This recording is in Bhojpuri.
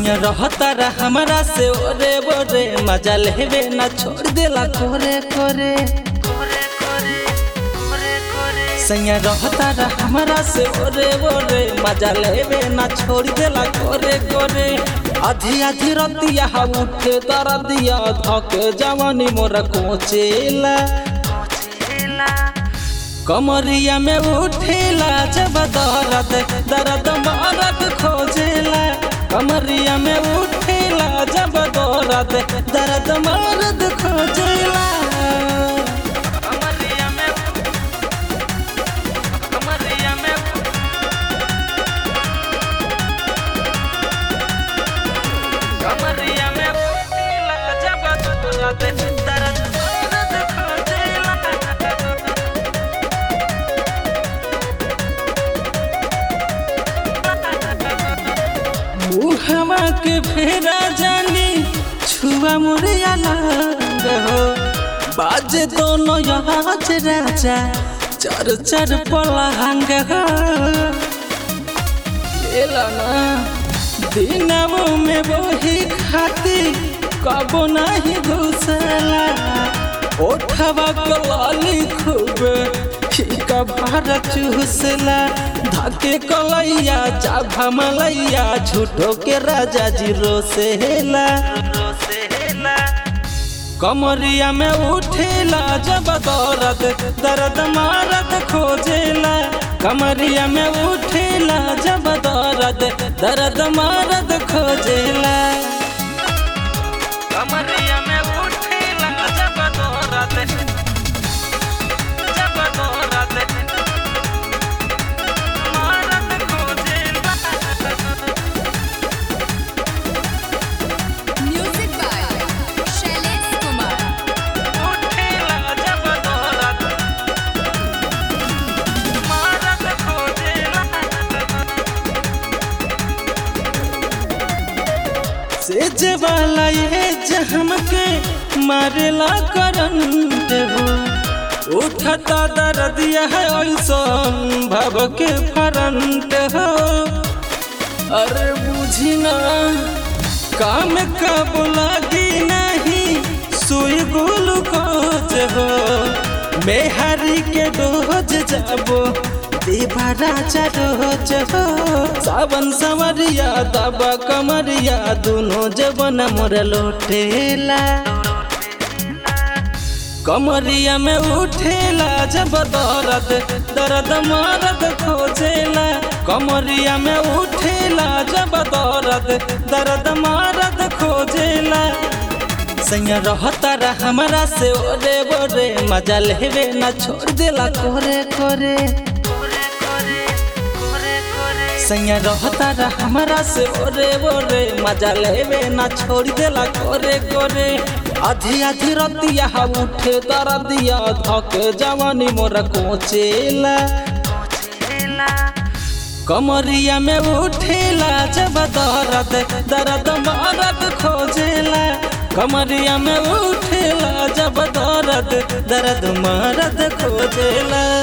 सैया रहता रा हमारा से ओरे बोरे मजा लेवे ना छोड़ देला कोरे कोरे सैया रहता रा हमारा से ओरे बोरे मजा लेवे ना छोड़ देला कोरे कोरे आधी आधी रतिया उठे दरदिया धके जवानी मोरा कोचेला कमरिया में उठेला जब दर्द दर्द मरद खोजेला कमरिया में उठेला जब दर्द दर्द मरद खोजेला कमरिया में कमरिया में कमरिया में उठेला जब दर्द दर्द मरद खोजेला मुहवा के फेरा जानी छुआ मोरे अलग हो बाजे दोनों आज राजा चर चर पलहंग हो लेला ना दिनमो में वही खाती कबो नहीं घुसला ओठवा कलाली खूब फीका भार चूसला धके कलैया चाभा मलैया झूठो के राजा जी रोसेला कमरिया में उठेला जब दर्द दर्द मारद खोजेला कमरिया में उठेला जब दर्द दर्द मारद खोजेला कमरिया में उठेला जब दर्द जब दर्द मारद खोजेला Music by Shailesh Kumar. उठेला जब दर्द मारद खोजेला सेज वाला ये जहम के मारेला करंट हो उठता दर्दिया है ऐसन भव के फरंट हो अरे बुझी ना काम कब लगी नहीं सुई ग्लूकोज हो मेहरी के डोज जाबो देवा राजा रोज हो सावन सवरिया दबा कमरिया दोनों जबन मोर लोटेला कमरिया में उठेला जब दर्द दर्द मरद खोजेला कमरिया में उठेला जब दर्द दर्द मरद खोजेला सैया रहता रा हमारा से ओरे बोरे मजा लेवे ना छोड़ देला कोरे कोरे सैया रहता रा हमारा से ओरे बोरे मजा लेवे ना छोड़ देला कोरे कोरे आधी आधी रतिया उठे दरदिया धके जवानी मोरा कोचेला कमरिया में उठेला जब दर्द दर्द मरद खोजेला कमरिया में उठेला जब दर्द दर्द मरद खोजेला